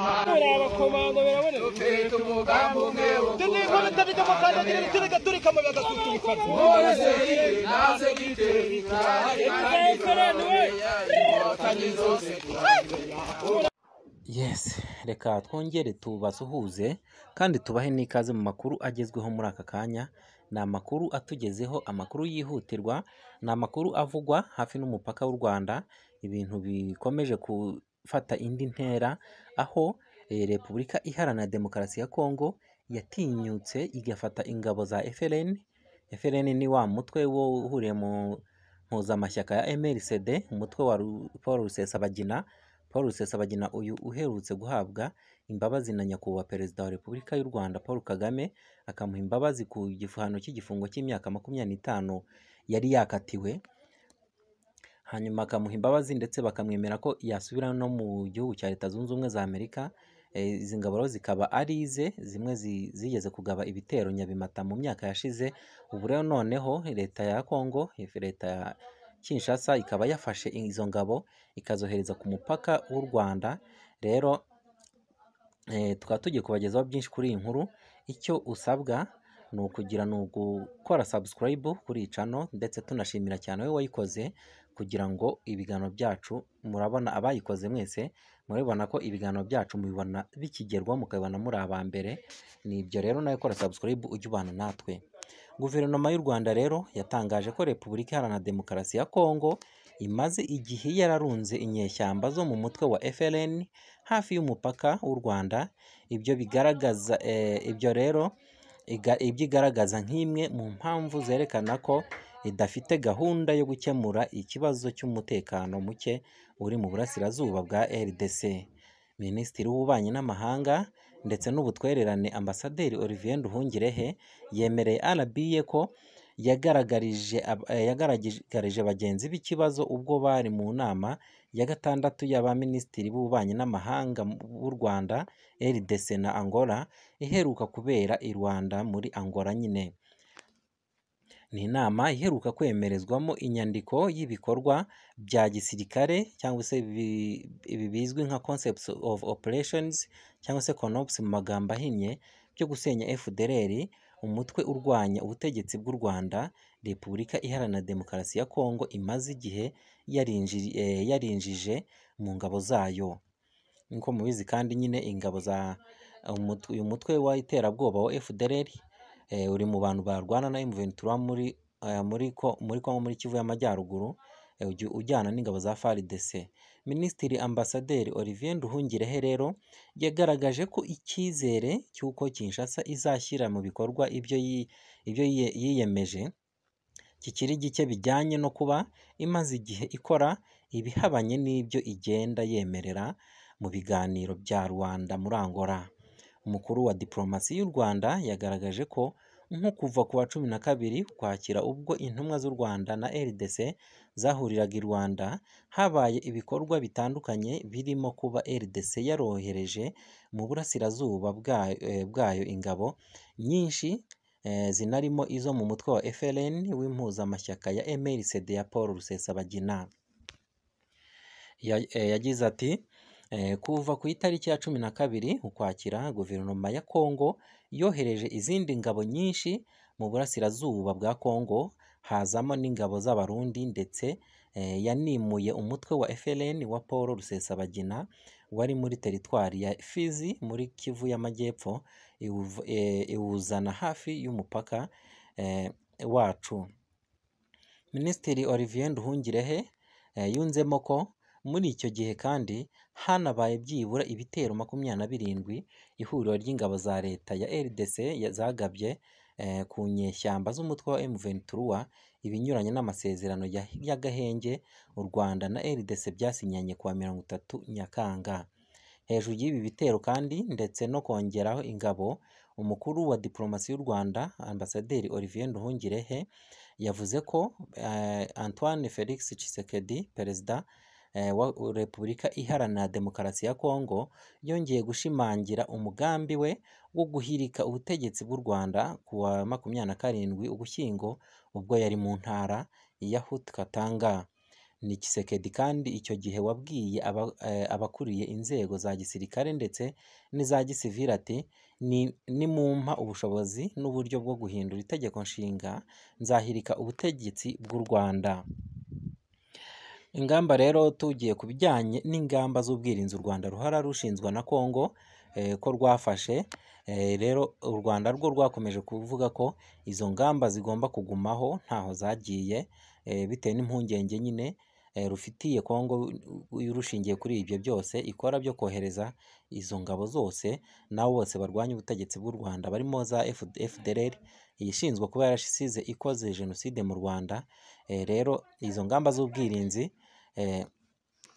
buriya abakomando biraboneka n'inkono ndabidamukandagire riturika turika amabuye agasusurukana Yes, reka twongere tubasuhuze kandi tubahe n'ikaze mu makuru agezweho muri aka kanya. Ni amakuru atugezeho, amakuru yihutirwa, ni amakuru avugwa hafi n'umupaka w'u Rwanda. Ibintu bikomeje gufata indi ntera, aho eh, Repubulika Iharanira Demokarasi ya Kongo yatinyutse igafata ingabo za FLN. FLN ni wa mutwe wo uhuriye mu mpuzamashyaka ya MLCD, umutwe wa Ru- Paul Rusesabagina. Paul Rusesabagina uyu uherutse guhabwa imbabazi na nyakubahwa perezida wa Repubulika y'u Rwanda Paul Kagame akamuha imbabazi ku gihano cy'igifungo cy'imyaka makumyabiri n'itanu yari yakatiwe, hanyuma akamuha imbabazi ndetse bakamwemera ko yasubira no mu gihugu cya Leta Zunze Ubumwe za Amerika. Eh, Izi ngabo rero zikaba ari ize, zimwe zi- zigeze kugaba ibitero Nyabimata mu myaka yashize. Ubu rero noneho Leta ya Kongo, Leta ya Kinshasa ikaba yafashe izo ngabo ikazohereza ku mupaka w'u Rwanda. Rero eh, tukaba tugiye kubagezaho byinshi kuri iyi nkuru. Icyo usabwa ni ukugira ni ugukora subscribe kuri iyi channel ndetse tunashimira cyane wowe wayikoze kugira ngo ibiganiro byacu murabona abayikoze mwese murabibona ko ibiganiro byacu mubibona bikigerwaho mukabibona muri aba mbere. Ni ibyo rero nawe kora subscribe ujya ubana natwe. Guverinoma y'u Rwanda rero yatangaje ko Repubulika Iharanira Demokarasi ya Kongo imaze igihe yararunze inyeshyamba zo mu mutwe wa FLN hafi y'umupaka w'u Rwanda. Ibyo bigaragaza eh, ibyo rero iga- ibyo igaragaza nk'imwe mu mpamvu zerekana ko idafite gahunda yo gukemura ikibazo cy'umutekano muke uri mu burasirazuba bwa RDC. Minisitiri w'Ububanyi n'Amahanga ndetse n'ubutwererane Ambasaderi Olivier Nduhungirehe yemereye RBA ko yagaragarije ab- eh, yagaragarije bagenzi b'ikibazo ubwo bari mu nama ya gatandatu y'abaminisitiri b'ububanyi n'amahanga mu- b'u Rwanda RDC na Angola iheruka kubera i Rwanda muri Angola nyine. Ni inama iheruka kwemerezwamo inyandiko y'ibikorwa bya gisirikare cyangwa se bi- ibi bizwi nka concepts of operations cyangwa se CONOPS mu magambo ahinnye byo gusenya FDLR umutwe urwanya ubutegetsi bw'u Rwanda Repubulika Iharanira Demokarasi ya Kongo imaze igihe yarinjiri, eh, yarinjije mu ngabo zayo nk'uko mubizi kandi nyine ingabo za umutwe, uyu mutwe w'iterabwoba wa FDLR eh, uri mu bantu barwana na M23 muri eh, muri ko muri Kongo muri Kivu y'Amajyaruguru eh, ugi- ujyana n'ingabo za FARDC. Minisitiri Ambasaderi Olivier Nduhungirehe rero yagaragaje ko icyizere cy'uko Kinshasa izashyira mu bikorwa ibyo yi- ibyo yiye- yiyemeje kikiri gike bijyanye no kuba imaze igihe ikora ibihabanye n'ibyo igenda yemerera mu biganiro bya rubanda muri Angola. Umukuru wa diplomasi y'u Rwanda yagaragaje ko nko kuva ku wa cumi na kabiri Ukwakira ubwo intumwa z'u Rwanda na RDC zahuriraga i Rwanda habaye ibikorwa bitandukanye birimo kuba RDC yarohereje mu burasirazuba bwayo, eh, bwayo ingabo nyinshi eh, zinarimo izo mu mutwe wa FLN w'impuzamashyaka ya MLCD ya Paul Rusesabagina. Ya- eh, yagize ati eh, kuva ku itariki ya cumi na kabiri Ukwakira guverinoma ya Kongo yohereje izindi ngabo nyinshi mu burasirazuba bwa Kongo hazamo n'ingabo z'Abarundi ndetse eh, yanimuye umutwe wa FLN wa Paul Rusesabagina wari muri teritwari ya Fizi muri Kivu y'Amajyepfo iwuv- eh, iwuzana hafi y'umupaka eh, wacu. Minisitiri Olivier Nduhungirehe eh, yunzemo ko muri icyo gihe kandi hanabaye byibura ibitero makumyabiri na birindwi ihuriro ry'ingabo za leta ya RDC ya- zagabye eh, ku nyeshyamba z'umutwe wa M23 ibinyuranye n'amasezerano ya- y'agahenge u Rwanda na RDC byasinyanye kuwa mirongo itatu Nyakanga. Hejuru y'ibi bitero kandi ndetse no kongeraho ingabo, umukuru wa diplomasi y'u Rwanda Ambasaderi Olivier Nduhungirehe yavuze ko eh, Antoine Felix Tshisekedi perezida eh, wa Repubulika Iharanira Demokarasi ya Kongo yongeye gushimangira umugambi we wo guhirika ubutegetsi bw'u Rwanda ku wa makumyabiri na karindwi Ugushyingo ubwo yari mu ntara ya Haut Katanga. ni Tshisekedi kandi icyo gihe wabwiye aba, eh, abakuriye inzego za gisirikare ndetse n'iza gisivili ati "Ni- nimumpa ubushobozi n'uburyo bwo guhindura itegeko nshinga nzahirika ubutegetsi bw'u Rwanda ingamba rero tugiye ku bijyanye n'ingamba z'ubwirinzi u Rwanda ruhara rushinzwa na Kongo eh, ko rwafashe Eh, rero u Rwanda rwo rwakomeje kuvuga ko izo ngamba zigomba kugumaho ntaho zagiye eh, bitewe n'impungenge nyine eh, rufitiye Kongo eh, rushingiye kuri ibyo byose ikora byo kohereza izo ngabo zose n'abo bose barwanya ubutegetsi bw'u Rwanda barimo za F- FDLR ishinzwe kuba yarasize ikoze jenoside mu Rwanda Eh, rero izo ngamba z'ubwirinzi eh,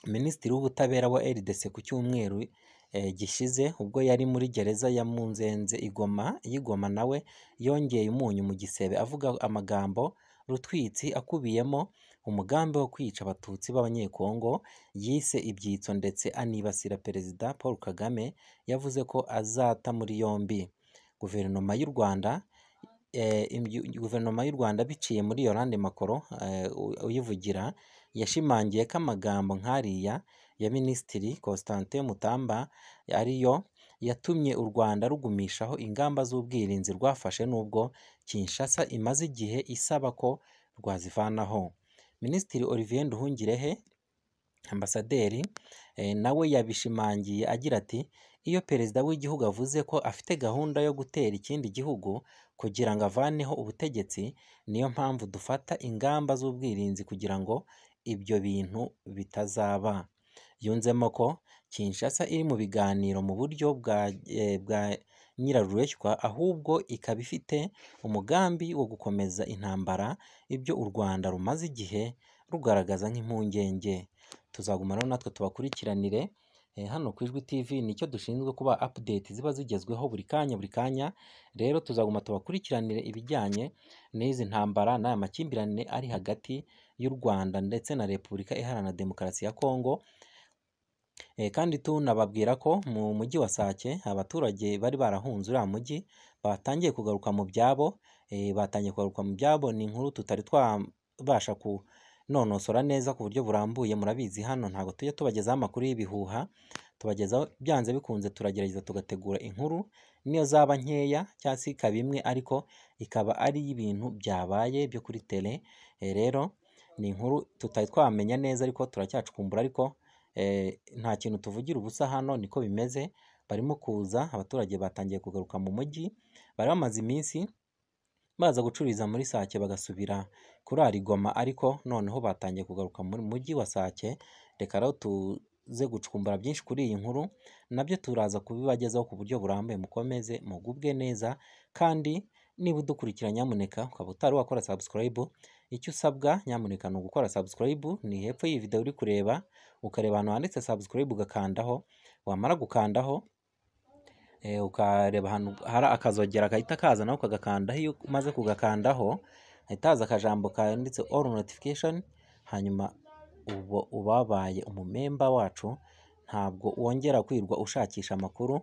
Minisitiri w'Ubutabera wa RDC ku cyumweru eh, gishize ubwo yari muri gereza ya Munzenze igoma y'igoma nawe yongeye umunyu mu gisebe avuga amagambo rutwitsi akubiyemo umugambi wo kwica abatutsi b'abanyekongo yise ibyitso ndetse anibasira perezida Paul Kagame yavuze ko azata muri yombi guverinoma y'u Rwanda eh, imyu- guverinoma y'u Rwanda biciye muri Yolande Makoro eh, u- uyivugira yashimangiye ko amagambo nk'ariya ya Minisitiri Constantin Mutamba ariyo yatumye u Rwanda rugumishaho ingamba z'ubwirinzi rwafashe nubwo Kinshasa imaze igihe isaba ko rwazivanaho Minisitiri Olivier Nduhungirehe ambasaderi eh, nawe yabishimangiye agira ati iyo perezida w'igihugu avuze ko afite gahunda yo gutera ikindi gihugu kugira ngo avaneho ubutegetsi niyo mpamvu dufata ingamba z'ubwirinzi kugira ngo ibyo bintu bitazaba yunzemo ko Kinshasa iri mu biganiro mu buryo bwa, eh, bwa nyirarureshywa ahubwo ikaba ifite umugambi wo gukomeza intambara ibyo u Rwanda rumaze igihe rugaragaza nk'impungenge tuzagumana natwe tubakurikiranire Eh, hano ku Ijwi TV nicyo dushinzwe kuba update ziba zigezweho buri kanya buri kanya rero tuzaguma tubakurikiranire ibijyanye n'izi ntambara n'aya makimbirane ari hagati y'u Rwanda ndetse na Repubulika Iharanira Demokarasi ya Kongo Eh, kandi tunababwira ko mu mujyi wa Sake abaturage bari barahunze uriya mujyi batangiye kugaruka mu byabo eh, batangiye kugaruka mu byabo ni inkuru tutari twabasha kunonosora neza ku buryo burambuye murabizi hano ntabwo tujya tubagezaho amakuru y'ibihuha tubagezaho byanze bikunze turagerageza tugategura inkuru niyo zaba nkeya cyangwa se ikaba imwe ariko ikaba ari ibintu byabaye byo kuri tele Eh, rero ni inkuru tutari twamenya neza ariko turacyacukumbura ariko eh, nta kintu tuvugira ubusa hano niko bimeze barimo kuza abaturage batangiye kugaruka mu mujyi bari bamaze iminsi baza gucururiza muri Sake bagasubira kurara i Goma ariko noneho batangiye kugaruka mu mujyi wa Sake reka rero tuze gucukumbura byinshi kuri iyi nkuru nabyo turaza kubibagezaho ku buryo burambuye mukomeze mugubwe neza kandi niba udukurikira nyamuneka ukaba utari wakora subscribe icyo usabwa nyamuneka ni ugukora subscribe ni hepfo y'iyi video uri kureba ukareba ahantu handitse subscribe ugakandaho wamara gukandaho eh, ukareba ahantu hari akazogera gahita kaza nawe ukagakandaho iyo umaze kugakandaho hahita haza akajambo kanditse all notification hanyuma uba ubabaye umumemba wacu ntabwo wongera kwirwa ushakisha amakuru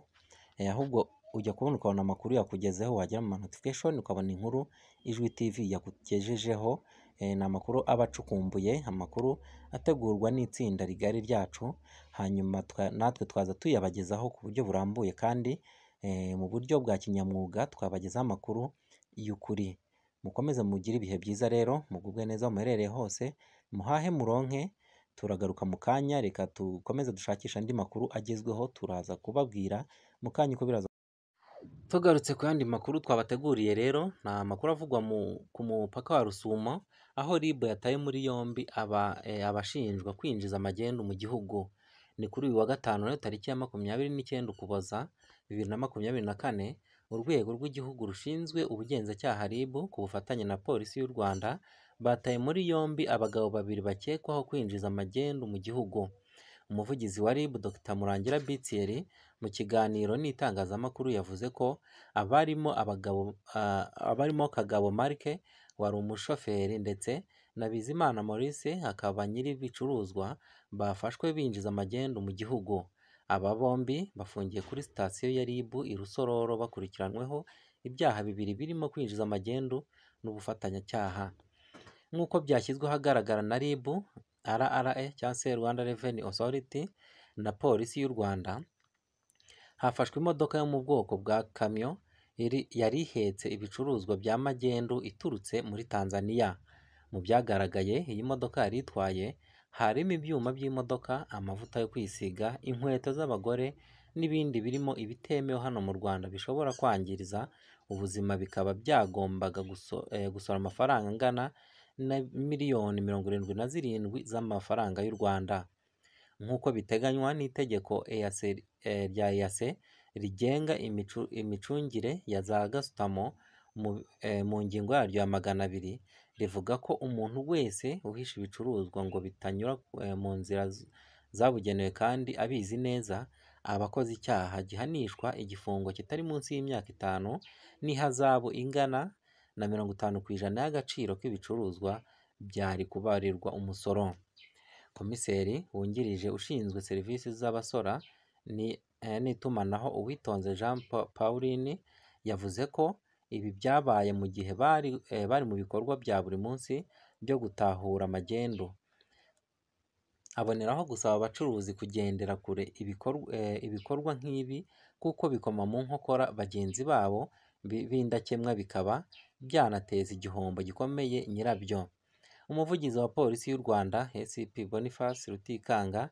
eh, ahubwo ujya kubona ukabona amakuru yakugezeho wagera mu ma notification ukabona inkuru ijwi tv yakugejejeho eh, ni amakuru aba acukumbuye amakuru ategurwa n'itsinda rigari ryacu hanyuma twa- natwe twaza tuyabagezaho ku buryo burambuye kandi eh, mu buryo bwa kinyamwuga twabagezaho amakuru y'ukuri mukomeze mugire ibihe byiza rero mugubwe neza aho muherereye hose muhahe muronke turagaruka mu kanya reka dukomeze dushakisha andi makuru agezweho turaza kubabwira mu kanya uko biraza tugarutse ku yandi makuru twabateguriye rero ni amakuru avugwa mu, ku mupaka wa rusumo aho rib yataye muri yombi aba, eh, abashinjwa kwinjiza magendu mu gihugu ni kuri uyu wa gatanu rero tariki ya makumyabiri n'icyenda ukuboza bibiri na makumyabiri na kane urwego rw'igihugu rushinzwe ubugenzacyaha RIB ku bufatanye na polisi y'u Rwanda bataye muri yombi abagabo babiri bakekwaho kwinjiza magendu mu gihugu umuvugizi wa RIB Dr Murangira Bitieri mu kiganiro n'itangazamakuru yavuze ko abarimo abagabo ah, abarimo Kagabo Marke wari umushoferi ndetse na Bizimana Maurice akaba nyiri ibicuruzwa bafashwe binjiza magendu mu gihugu aba bombi bafungiye kuri sitasiyo ya RIB i Rusororo bakurikiranyweho ibyaha bibiri birimo kwinjiza amagendu n'ubufatanyacyaha nk'uko byashyizwe ahagaragara na RIB RRA cyangwa se Rwanda Revenue Authority na polisi y'u Rwanda hafashwe imodoka yo mu bwoko bwa kamyo iri yari ihetse ibicuruzwa bya magendu iturutse muri Tanzania mu byagaragaye iyi modoka yari itwaye harimo ibyuma by'imodoka amavuta yo kwisiga inkweto z'abagore n'ibindi birimo ibitemewe hano mu Rwanda bishobora kwangiriza ubuzima bikaba byagombaga guso- eh, gusora amafaranga angana na miliyoni mirongo irindwi na zirindwi z'amafaranga y'u Rwanda nk'uko biteganywa n'itegeko EAC eh, rya EAC rigenga imicu- imicungire ya za gasutamo mu eh, mu ngingo yaryo ya magana abiri rivuga ko umuntu wese uhisha ibicuruzwa ngo bitanyura eh, mu nzira z- zabugenewe kandi abizi neza aba akoze icyaha gihanishwa igifungo kitari munsi y'imyaka itanu n'ihazabu ingana na mirongo itanu ku ijana y'agaciro k'ibicuruzwa byari kubarirwa umusoro komiseri wungirije ushinzwe serivisi z'abasora ni- eh, n'itumanaho uwitonze jean Pa- pauline yavuze ko ibi byabaye mu gihe bari eh, bari mu bikorwa bya buri munsi byo gutahura magendu aboneraho gusaba abacuruzi kugendera kure ibikorwa, ibikorwa nk'ibi kuko bikoma mu nkokora bagenzi babo bi- b'indakemwa bikaba byanateza igihombo gikomeye nyirabyo umuvugizi wa polisi y'u Rwanda SCP Boniface Rutikanga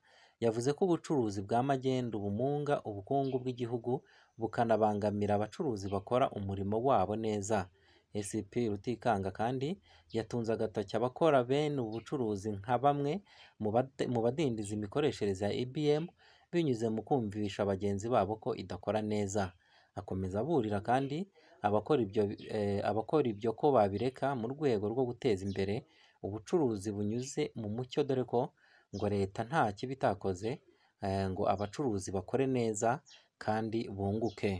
yavuze ko ubucuruzi bwa magendu bumunga ubukungu bw'igihugu bukanabangamira abacuruzi bakora umurimo wabo neza SCP Rutikanga kandi yatunze agatoki abakora bene ubu bucuruzi nka bamwe mu bade- mu badindiza imikoreshereze ya IBM binyuze mu kumvisha bagenzi babo ko idakora neza akomeza aburira kandi abakora ibyo eh, abakora ibyo ko babireka mu rwego rwo guteza imbere ubucuruzi bunyuze mu mucyo dore ko ngo leta nta kibi itakoze eh, ngo abacuruzi bakore neza kandi bunguke